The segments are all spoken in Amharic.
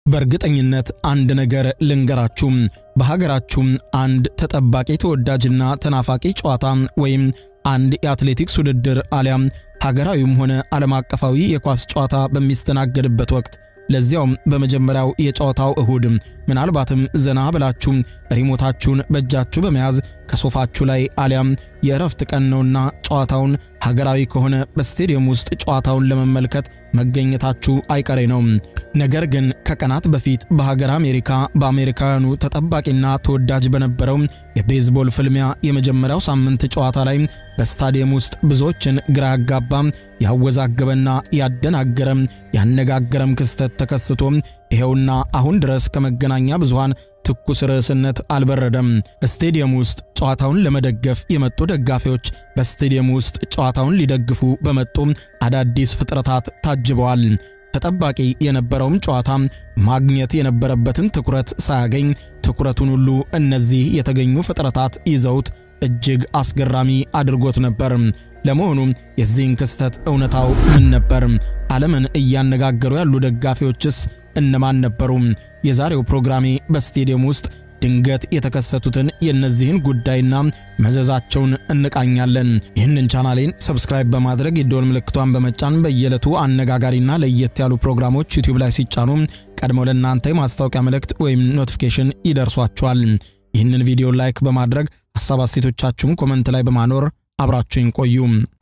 በእርግጠኝነት አንድ ነገር ልንገራችሁ። በሀገራችሁም አንድ ተጠባቂ ተወዳጅና ተናፋቂ ጨዋታ ወይም አንድ የአትሌቲክስ ውድድር አሊያም ሀገራዊም ሆነ ዓለም አቀፋዊ የኳስ ጨዋታ በሚስተናገድበት ወቅት ለዚያውም በመጀመሪያው የጨዋታው እሁድ ምናልባትም ዘና ብላችሁ ሪሞታችሁን በእጃችሁ በመያዝ ከሶፋችሁ ላይ አሊያም የእረፍት ቀን ነውና ጨዋታውን ሀገራዊ ከሆነ በስቴዲየም ውስጥ ጨዋታውን ለመመልከት መገኘታችሁ አይቀሬ ነው። ነገር ግን ከቀናት በፊት በሀገር አሜሪካ በአሜሪካውያኑ ተጠባቂና ተወዳጅ በነበረው የቤዝቦል ፍልሚያ የመጀመሪያው ሳምንት ጨዋታ ላይ በስታዲየም ውስጥ ብዙዎችን ግራ ያጋባ ያወዛገበና ያደናገረም ያነጋገረም ክስተት ተከስቶ ይኸውና አሁን ድረስ ከመገናኛ ብዙሃን ትኩስ ርዕስነት አልበረደም። ስቴዲየም ውስጥ ጨዋታውን ለመደገፍ የመጡ ደጋፊዎች በስቴዲየም ውስጥ ጨዋታውን ሊደግፉ በመጡ አዳዲስ ፍጥረታት ታጅበዋል። ተጠባቂ የነበረውም ጨዋታ ማግኘት የነበረበትን ትኩረት ሳያገኝ ትኩረቱን ሁሉ እነዚህ የተገኙ ፍጥረታት ይዘውት እጅግ አስገራሚ አድርጎት ነበር። ለመሆኑ የዚህን ክስተት እውነታው ምን ነበር? ዓለምን እያነጋገሩ ያሉ ደጋፊዎችስ እነማን ነበሩ? የዛሬው ፕሮግራሜ በስቴዲየም ውስጥ ድንገት የተከሰቱትን የእነዚህን ጉዳይና መዘዛቸውን እንቃኛለን። ይህንን ቻናሌን ሰብስክራይብ በማድረግ የደወል ምልክቷን በመጫን በየዕለቱ አነጋጋሪና ለየት ያሉ ፕሮግራሞች ዩቲዩብ ላይ ሲጫኑ ቀድሞ ለእናንተ የማስታወቂያ መልእክት ወይም ኖቲፊኬሽን ይደርሷችኋል። ይህንን ቪዲዮ ላይክ በማድረግ ሐሳብ አስተያየቶቻችሁን ኮመንት ላይ በማኖር አብራችሁን ቆዩ።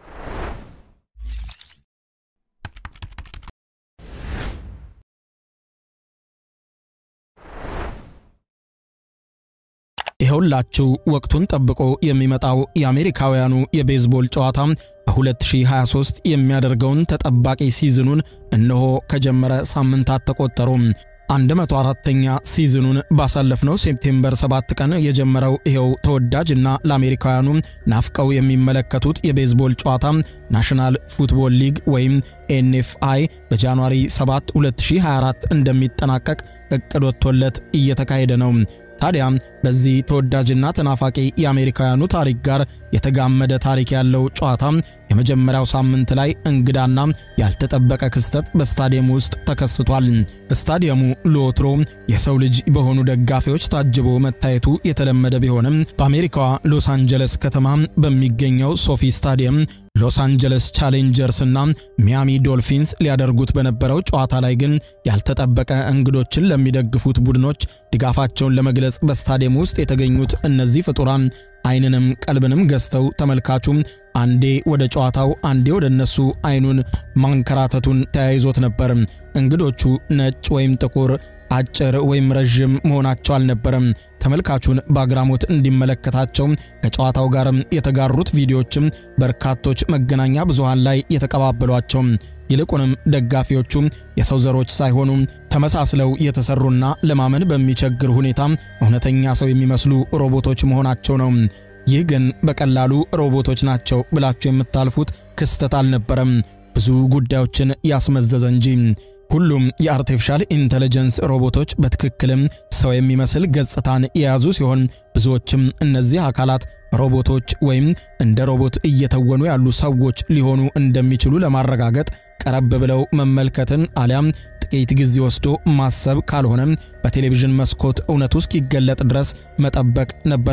ይኸውላችሁ ወቅቱን ጠብቆ የሚመጣው የአሜሪካውያኑ የቤዝቦል ጨዋታ በ2023 የሚያደርገውን ተጠባቂ ሲዝኑን እነሆ ከጀመረ ሳምንታት ተቆጠሩ። 104ኛ ሲዝኑን ባሳለፍነው ሴፕቴምበር 7 ቀን የጀመረው ይኸው ተወዳጅና ለአሜሪካውያኑ ናፍቀው የሚመለከቱት የቤዝቦል ጨዋታ ናሽናል ፉትቦል ሊግ ወይም ኤንኤፍአይ በጃንዋሪ 7 2024 እንደሚጠናቀቅ እቅድ ወጥቶለት እየተካሄደ ነው። ታዲያ በዚህ ተወዳጅና ተናፋቂ የአሜሪካውያኑ ታሪክ ጋር የተጋመደ ታሪክ ያለው ጨዋታ የመጀመሪያው ሳምንት ላይ እንግዳና ያልተጠበቀ ክስተት በስታዲየም ውስጥ ተከስቷል። ስታዲየሙ ለወትሮ የሰው ልጅ በሆኑ ደጋፊዎች ታጅቦ መታየቱ የተለመደ ቢሆንም በአሜሪካዋ ሎስ አንጀለስ ከተማ በሚገኘው ሶፊ ስታዲየም ሎስ አንጀለስ ቻሌንጀርስ እና ሚያሚ ዶልፊንስ ሊያደርጉት በነበረው ጨዋታ ላይ ግን ያልተጠበቀ እንግዶችን ለሚደግፉት ቡድኖች ድጋፋቸውን ለመግለጽ በስታዲየም ውስጥ የተገኙት እነዚህ ፍጡራን ዓይንንም ቀልብንም ገዝተው ተመልካቹም አንዴ ወደ ጨዋታው አንዴ ወደ እነሱ ዓይኑን ማንከራተቱን ተያይዞት ነበር። እንግዶቹ ነጭ ወይም ጥቁር አጭር ወይም ረዥም መሆናቸው አልነበረም። ተመልካቹን በአግራሞት እንዲመለከታቸው ከጨዋታው ጋርም የተጋሩት ቪዲዮዎችም በርካቶች መገናኛ ብዙሃን ላይ የተቀባበሏቸው። ይልቁንም ደጋፊዎቹ የሰው ዘሮች ሳይሆኑ ተመሳስለው የተሰሩና ለማመን በሚቸግር ሁኔታ እውነተኛ ሰው የሚመስሉ ሮቦቶች መሆናቸው ነው። ይህ ግን በቀላሉ ሮቦቶች ናቸው ብላችሁ የምታልፉት ክስተት አልነበረም፣ ብዙ ጉዳዮችን ያስመዘዘ እንጂ። ሁሉም የአርቲፊሻል ኢንተለጀንስ ሮቦቶች በትክክልም ሰው የሚመስል ገጽታን የያዙ ሲሆን ብዙዎችም እነዚህ አካላት ሮቦቶች ወይም እንደ ሮቦት እየተወኑ ያሉ ሰዎች ሊሆኑ እንደሚችሉ ለማረጋገጥ ቀረብ ብለው መመልከትን አሊያም ጥቂት ጊዜ ወስዶ ማሰብ ካልሆነም በቴሌቪዥን መስኮት እውነቱ እስኪገለጥ ድረስ መጠበቅ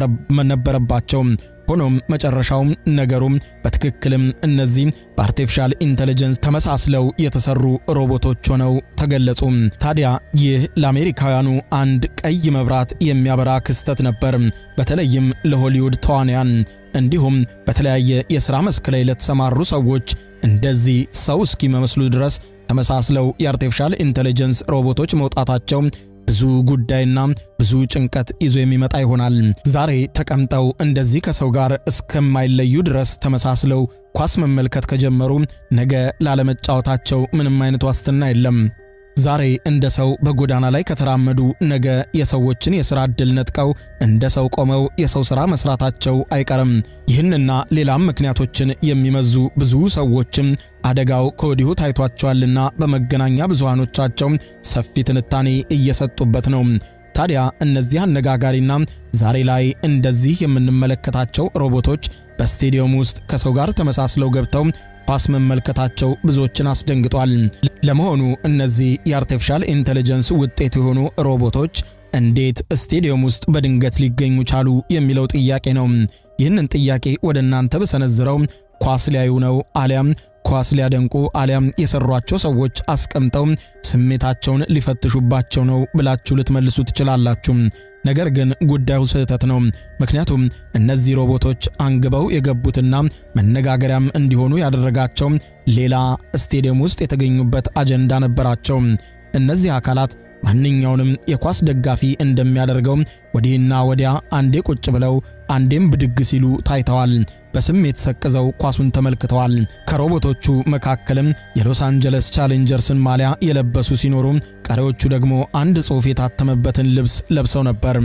ነበረባቸው። ሆኖም መጨረሻውም ነገሩም በትክክልም እነዚህ በአርቲፊሻል ኢንተለጀንስ ተመሳስለው የተሰሩ ሮቦቶች ሆነው ተገለጹ። ታዲያ ይህ ለአሜሪካውያኑ አንድ ቀይ መብራት የሚያበራ ክስተት ነበር። በተለይም ለሆሊውድ ተዋንያን እንዲሁም በተለያየ የሥራ መስክ ላይ ለተሰማሩ ሰዎች እንደዚህ ሰው እስኪመስሉ ድረስ ተመሳስለው የአርቲፊሻል ኢንተለጀንስ ሮቦቶች መውጣታቸው ብዙ ጉዳይና ብዙ ጭንቀት ይዞ የሚመጣ ይሆናል። ዛሬ ተቀምጠው እንደዚህ ከሰው ጋር እስከማይለዩ ድረስ ተመሳስለው ኳስ መመልከት ከጀመሩ ነገ ላለመጫወታቸው ምንም አይነት ዋስትና የለም። ዛሬ እንደ ሰው በጎዳና ላይ ከተራመዱ ነገ የሰዎችን የሥራ ዕድል ነጥቀው እንደ ሰው ቆመው የሰው ሥራ መሥራታቸው አይቀርም። ይህንና ሌላም ምክንያቶችን የሚመዙ ብዙ ሰዎችም አደጋው ከወዲሁ ታይቷቸዋልና በመገናኛ ብዙሃኖቻቸው ሰፊ ትንታኔ እየሰጡበት ነው። ታዲያ እነዚህ አነጋጋሪና ዛሬ ላይ እንደዚህ የምንመለከታቸው ሮቦቶች በስቴዲየም ውስጥ ከሰው ጋር ተመሳስለው ገብተው ኳስ መመልከታቸው ብዙዎችን አስደንግጧል። ለመሆኑ እነዚህ የአርቲፊሻል ኢንቴሊጀንስ ውጤት የሆኑ ሮቦቶች እንዴት ስቴዲየም ውስጥ በድንገት ሊገኙ ቻሉ የሚለው ጥያቄ ነው። ይህንን ጥያቄ ወደ እናንተ በሰነዝረው ኳስ ሊያዩ ነው አሊያም ኳስ ሊያደንቁ አሊያም የሰሯቸው ሰዎች አስቀምጠው ስሜታቸውን ሊፈትሹባቸው ነው ብላችሁ ልትመልሱ ትችላላችሁ። ነገር ግን ጉዳዩ ስህተት ነው። ምክንያቱም እነዚህ ሮቦቶች አንግበው የገቡትና መነጋገሪያም እንዲሆኑ ያደረጋቸው ሌላ ስቴዲየም ውስጥ የተገኙበት አጀንዳ ነበራቸው። እነዚህ አካላት ማንኛውንም የኳስ ደጋፊ እንደሚያደርገው ወዲህና ወዲያ አንዴ ቁጭ ብለው አንዴም ብድግ ሲሉ ታይተዋል። በስሜት ሰቅዘው ኳሱን ተመልክተዋል። ከሮቦቶቹ መካከልም የሎስ አንጀለስ ቻሌንጀርስን ማሊያ የለበሱ ሲኖሩ፣ ቀሪዎቹ ደግሞ አንድ ጽሑፍ የታተመበትን ልብስ ለብሰው ነበር።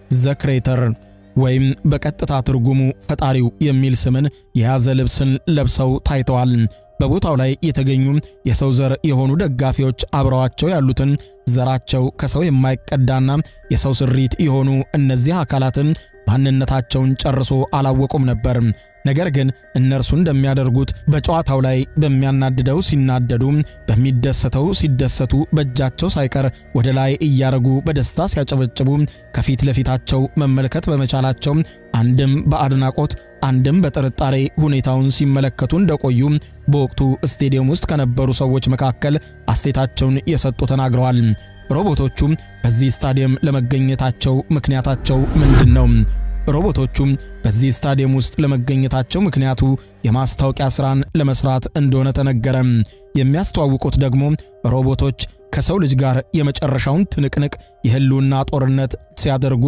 ዘክሬተር ወይም በቀጥታ ትርጉሙ ፈጣሪው የሚል ስምን የያዘ ልብስን ለብሰው ታይተዋል። በቦታው ላይ የተገኙ የሰው ዘር የሆኑ ደጋፊዎች አብረዋቸው ያሉትን ዘራቸው ከሰው የማይቀዳና የሰው ስሪት የሆኑ እነዚህ አካላትን ማንነታቸውን ጨርሶ አላወቁም ነበር። ነገር ግን እነርሱ እንደሚያደርጉት በጨዋታው ላይ በሚያናድደው ሲናደዱ፣ በሚደሰተው ሲደሰቱ፣ በእጃቸው ሳይቀር ወደ ላይ እያረጉ በደስታ ሲያጨበጭቡ ከፊት ለፊታቸው መመልከት በመቻላቸው አንድም በአድናቆት አንድም በጥርጣሬ ሁኔታውን ሲመለከቱ እንደቆዩ በወቅቱ ስቴዲየም ውስጥ ከነበሩ ሰዎች መካከል አስተያየታቸውን የሰጡ ተናግረዋል። ሮቦቶቹም በዚህ ስታዲየም ለመገኘታቸው ምክንያታቸው ምንድን ነው? ሮቦቶቹም በዚህ ስታዲየም ውስጥ ለመገኘታቸው ምክንያቱ የማስታወቂያ ሥራን ለመስራት እንደሆነ ተነገረ። የሚያስተዋውቁት ደግሞ ሮቦቶች ከሰው ልጅ ጋር የመጨረሻውን ትንቅንቅ የህልውና ጦርነት ሲያደርጉ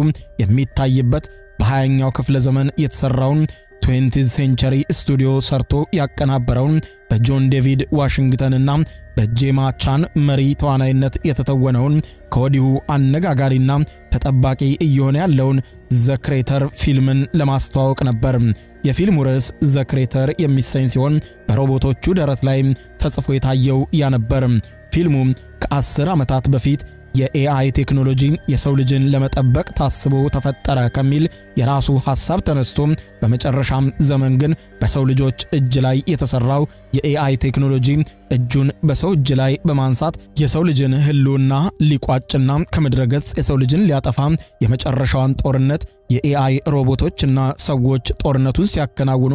የሚታይበት በሃያኛው ክፍለ ዘመን የተሠራውን ትዌንቲዝ ሴንቸሪ ስቱዲዮ ሰርቶ ያቀናበረውን በጆን ዴቪድ ዋሽንግተንና በጄማ ቻን መሪ ተዋናይነት የተተወነውን ከወዲሁ አነጋጋሪና ተጠባቂ እየሆነ ያለውን ዘክሬተር ፊልምን ለማስተዋወቅ ነበር። የፊልሙ ርዕስ ዘክሬተር የሚሰኝ ሲሆን በሮቦቶቹ ደረት ላይ ተጽፎ የታየው ያ ነበር። ፊልሙ ከአስር ዓመታት በፊት የኤአይ ቴክኖሎጂ የሰው ልጅን ለመጠበቅ ታስቦ ተፈጠረ ከሚል የራሱ ሐሳብ ተነስቶ በመጨረሻም ዘመን ግን በሰው ልጆች እጅ ላይ የተሰራው የኤአይ ቴክኖሎጂ እጁን በሰው እጅ ላይ በማንሳት የሰው ልጅን ሕልውና ሊቋጭና ከምድረ ገጽ የሰው ልጅን ሊያጠፋ የመጨረሻዋን ጦርነት የኤአይ ሮቦቶችና ሰዎች ጦርነቱን ሲያከናውኑ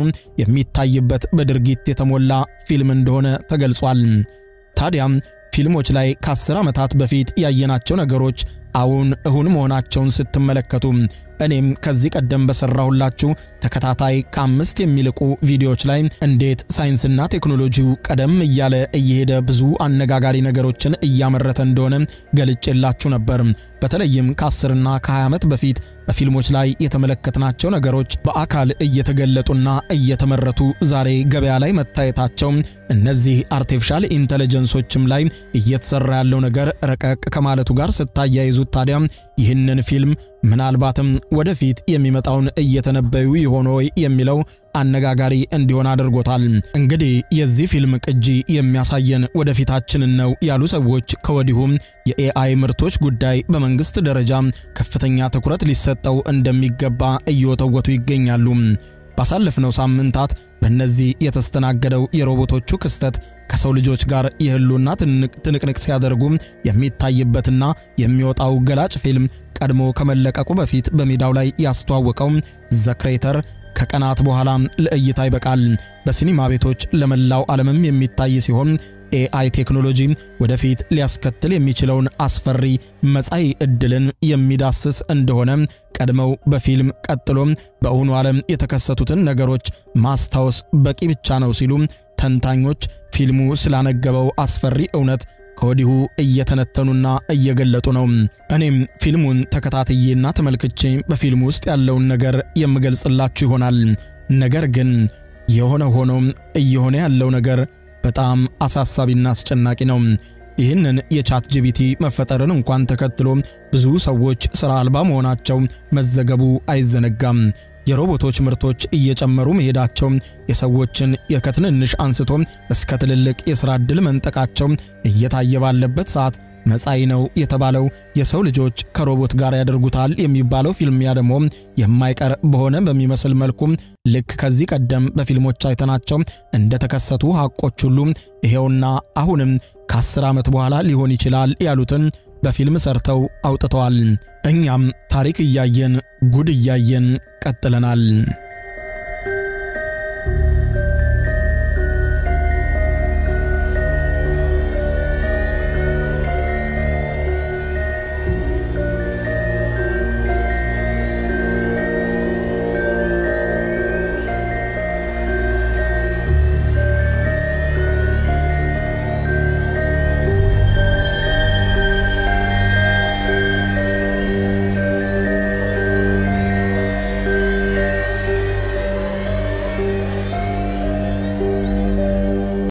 የሚታይበት በድርጊት የተሞላ ፊልም እንደሆነ ተገልጿል። ታዲያም ፊልሞች ላይ ከአስር ዓመታት በፊት ያየናቸው ነገሮች አሁን እሁን መሆናቸውን ስትመለከቱ እኔም ከዚህ ቀደም በሰራሁላችሁ ተከታታይ ከአምስት የሚልቁ ቪዲዮዎች ላይ እንዴት ሳይንስና ቴክኖሎጂው ቀደም እያለ እየሄደ ብዙ አነጋጋሪ ነገሮችን እያመረተ እንደሆነ ገልጬላችሁ ነበር። በተለይም ከ10ና ከ20 ዓመት በፊት በፊልሞች ላይ የተመለከትናቸው ነገሮች በአካል እየተገለጡና እየተመረቱ ዛሬ ገበያ ላይ መታየታቸው እነዚህ አርቲፊሻል ኢንተለጀንሶችም ላይ እየተሰራ ያለው ነገር ረቀቅ ከማለቱ ጋር ስታያይዙት ታዲያ ይህንን ፊልም ምናልባትም ወደፊት የሚመጣውን እየተነበዩ ይሆን ወይ የሚለው አነጋጋሪ እንዲሆን አድርጎታል። እንግዲህ የዚህ ፊልም ቅጂ የሚያሳየን ወደፊታችንን ነው ያሉ ሰዎች ከወዲሁም የኤአይ ምርቶች ጉዳይ በመንግስት ደረጃ ከፍተኛ ትኩረት ሊሰጠው እንደሚገባ እየወተወቱ ይገኛሉ። ባሳለፍነው ሳምንታት በእነዚህ የተስተናገደው የሮቦቶቹ ክስተት ከሰው ልጆች ጋር የህልውና ትንቅንቅ ሲያደርጉ የሚታይበትና የሚወጣው ገላጭ ፊልም ቀድሞ ከመለቀቁ በፊት በሜዳው ላይ ያስተዋወቀው ዘክሬተር ከቀናት በኋላ ለእይታ ይበቃል። በሲኒማ ቤቶች ለመላው ዓለምም የሚታይ ሲሆን ኤአይ ቴክኖሎጂ ወደፊት ሊያስከትል የሚችለውን አስፈሪ መጻኢ ዕድልን የሚዳስስ እንደሆነ ቀድመው በፊልም ቀጥሎም በእውኑ ዓለም የተከሰቱትን ነገሮች ማስታወስ በቂ ብቻ ነው ሲሉ ተንታኞች ፊልሙ ስላነገበው አስፈሪ እውነት ከወዲሁ እየተነተኑና እየገለጡ ነው። እኔም ፊልሙን ተከታትዬና ተመልክቼ በፊልሙ ውስጥ ያለውን ነገር የምገልጽላችሁ ይሆናል። ነገር ግን የሆነ ሆኖ እየሆነ ያለው ነገር በጣም አሳሳቢና አስጨናቂ ነው። ይህንን የቻት ጂቢቲ መፈጠርን እንኳን ተከትሎ ብዙ ሰዎች ሥራ አልባ መሆናቸው መዘገቡ አይዘነጋም። የሮቦቶች ምርቶች እየጨመሩ መሄዳቸው የሰዎችን ከትንንሽ አንስቶ እስከ ትልልቅ የሥራ ዕድል መንጠቃቸው እየታየ ባለበት ሰዓት መጻኢ ነው የተባለው የሰው ልጆች ከሮቦት ጋር ያደርጉታል የሚባለው ፊልሚያ ደግሞ የማይቀር በሆነ በሚመስል መልኩ ልክ ከዚህ ቀደም በፊልሞች አይተናቸው እንደተከሰቱ ሐቆች ሁሉ ይሄውና አሁንም ከአስር ዓመት በኋላ ሊሆን ይችላል ያሉትን በፊልም ሰርተው አውጥተዋል። እኛም ታሪክ እያየን ጉድ እያየን ቀጥለናል።